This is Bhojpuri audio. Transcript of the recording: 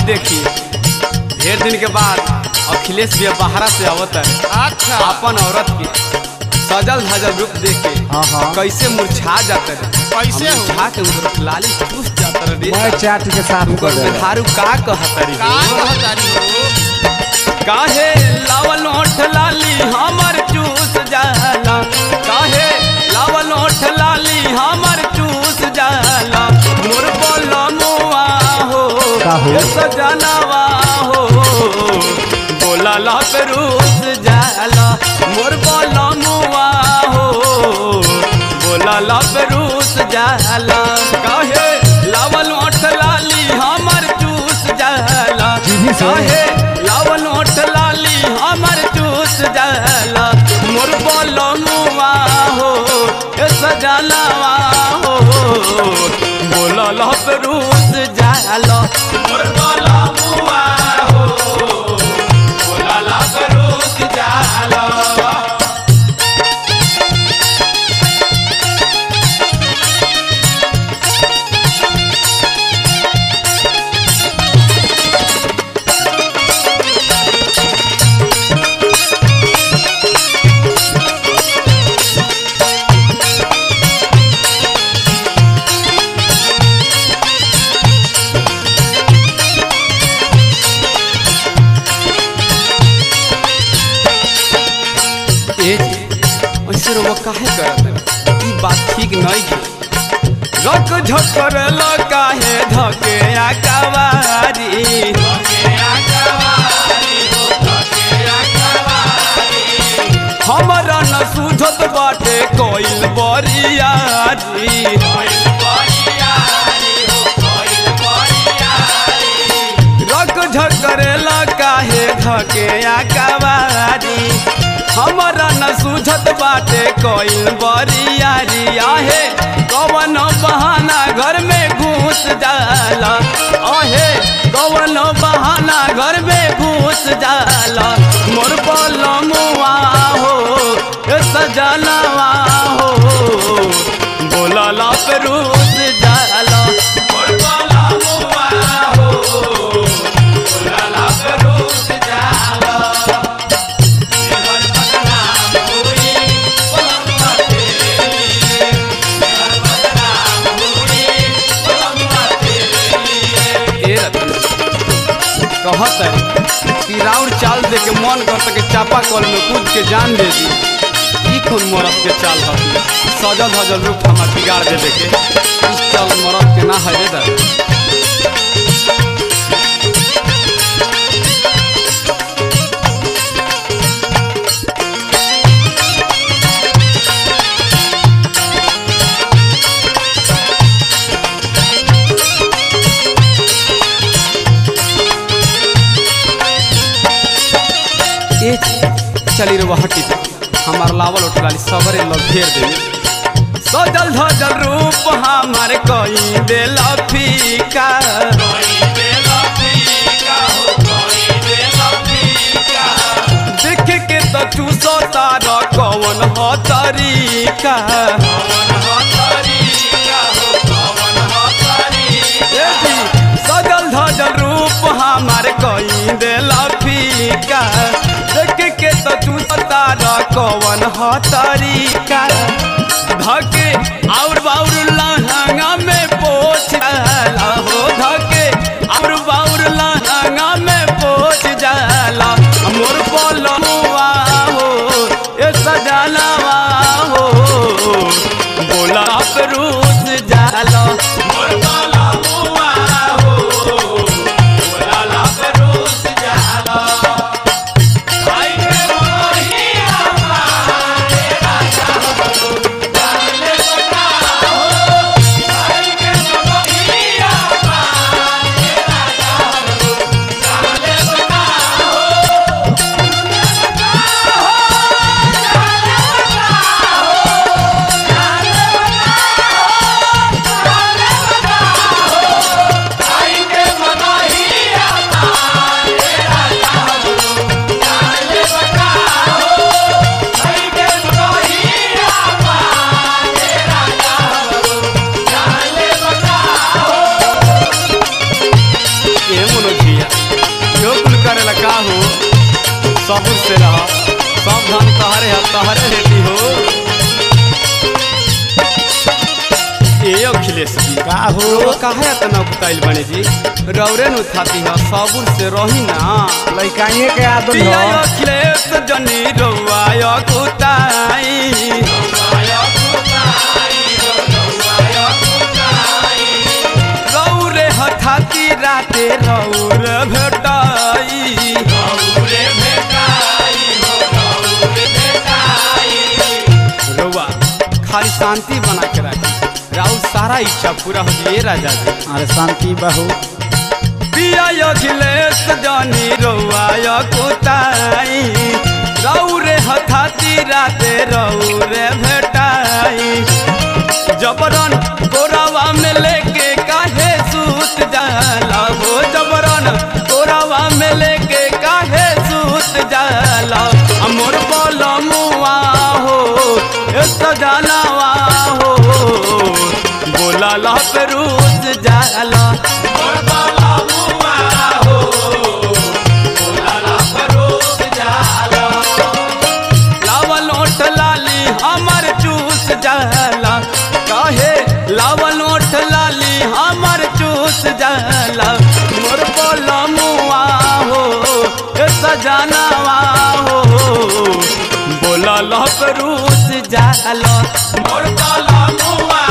देखी ढेर दिन के बाद अखिलेश भी बाहरा से आवत है अच्छा अपन औरत के सजल धजल रूप देख के हाँ, हाँ। कैसे मुरझा जाता है कैसे हो? मुरझा के उधर लाली चूस जाता रे मैं चाट के साफ कर उनकर दे मेहरारू का कहतरी का कहतारी हो काहे लावल ओठ लाली हमर चूस जाला काहे लावल ओठ लाली हमर चूस जाला मोर बोलमुआ हो का हो? ए सजनवा हो बोला ला पे रूस जाला मोर बोलमुआ हो बोला ला पे रूस जाला काहे लावल ओठ लाली हमर चूस जाला जीभी से? काहे लावल ओठ लाली हमर चूस जाला मोर बोलमुआ हो ए सजनवा हो बोलल रूस जाला मोर बोलमुआ हो बोलल रूस जाला ए ऐसे रो काहे करत ई बात ठीक नहीं है रक झकर ल काहे धके आकावारी धके आकावारी हो धके आकावारी हमरा न सुझत बाटे कोइल बरियारी कोइल बरियारी हो कोइल बरियारी रक झकरेला काहे धके आकावारी हमरा न सुझत बाटे कोइल बरियारी आहे कवन बहाना घर में घुस जाला आहे कवन बहाना घर में घुस जाला मोर बलमुआ हो ए सजनवा हो बोलला पे रूस जाला मोर बलमुआ हो बोलला पे रूस जाला कहत है कि राउर चाल दे के मन करता कि चापा कल में कूद के जान दे दी ई खून मरद के चाल हती सजल हजल रूप हमार बिगाड़ देवे के इस चाल मरद के ना है रे दर ए चली रे हटी हमार लावल उठलाली सबरे लग घेर दे सजल धजल रूप हमार कई देला फीका देख के तो चूसो तार कवन ह तरीका ए जी, सजल धजल रूप हमार कई देला फीका देख के तो चूसो तार कवन ह तरीका धके और बाउर लहंगा में पोछ जाला हो धके और बाउर लहंगा में पोछ जाला मोर बोलमुआ हो ए सजनवा हो बोला रूस जाला मोर बोलमुआ हो बोला रूस जाला आई रे मोहिया सबूर से रह सब धन तहरे है तहरे रेडी हो ए अखिलेश जी का हो रउआ काहे इतना बुताइल बने जी रौरे नु थाती है सबूर से रही ना लइकाइए के आदत पिया हो अखिलेश जनी रउआ कुताई रौरे हठाती राते रौर भेटाई रउआ खाली शांति बना के रखी राउर सारा इच्छा पूरा हो जाए राजा जी अरे शांति बहु पिया अखिलेश जानी रउआ कुताई रौरे हठाती राते रौरे भेटाई जबरन कोरावा में लेके काहे सूत जाला वो जबरन कोरावा में लेके काहे सूत जाला अमोर बोलो मुआ हो ए सजनावा हो बोला ला पे रूस जाला मोर बोलो मुआ हो बोला ला पे रूस जाला लावल ओठ लाली हमर चूस जाला काहे लावल ओठ लाली हमर चूस जाला मोर बोला मुआ हो ए सजनावा हो बोला लप रूस जाला मोर बोला मुआ